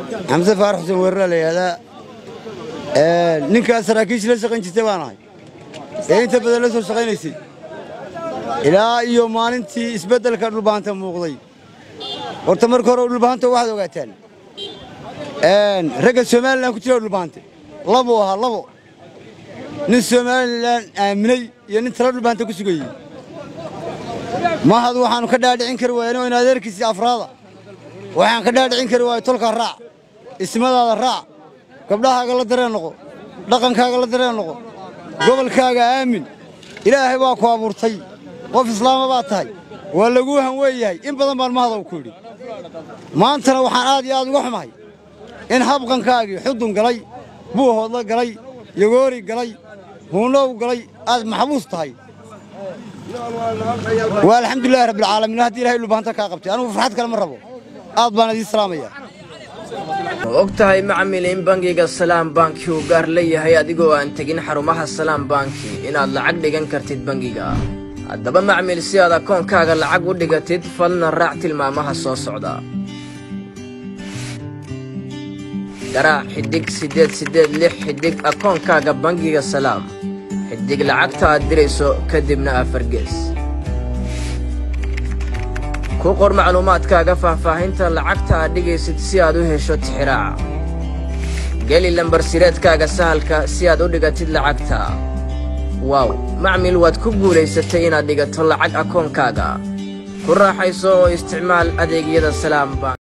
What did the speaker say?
xamse faarax xuseen weerara la yidhahdaa ninkaas saraakiisha la shaqayn jirtay baan ahay ee inta badan la soo shaqaynaysay ilaa iyo maalintii isbeddelka dhulbahanta muuqday horta marka hore dhulbahanta waxaad ogaataan ragga somalilan ku jira dhulbahante labuu ahaa labo nin somalilan aaminay iyo nin tala dhulbahanta ku sugayey mahad waxaannu ka dhaadhicin kari waayeen oo in adeerkiisii afraada waxaan ka dhaadhicin kari waayo tolkaa raac ismadaada raac gabdhahaaga la dareen noqo dhaqankaaga la dareen noqo gobolkaaga aamin ilaahay baa ku abuurtay qof islaama baad tahay waa laguu han weeyahay in badan baan mahadaw ku yidhi maantana waxaan aad iyo aad uga xumahay in habqankaagii xudun galay buuhoodla galay yogoori galay huunow galay aad maxbuus tahay waa alxamdulilahi rabbilcaalamiin haddii ilahay dhulbahanta kaa qabtay anugu farxad kale ma rabo aad baan idiin salaamaya ma og tahay macmil in bangiga salaam banki uu gaar leeyahay adigoo aan tegin xarumaha salaam banki inaad lacag dhigan kartid bangiga haddaba macmil si aad akoonkaaga lacag u dhigatid fadlan raac tilmaamaha soo socda garaac xidhig siddeed siddeed lix xidhig akoonkaaga bangiga salaam xidhig lacagta aad dirayso kadibna afargees ku qor macluumaadkaaga faahfaahinta lacagta aad dhigaysid si aad u hesho tixiraaca geli lambarsireedkaaga sahalka si aad u dhigatid lacagta waaw macmil waad ku guulaysatay inaad dhigato lacag akoonkaaga ku raaxayso oo isticmaal adeegyada salaam bank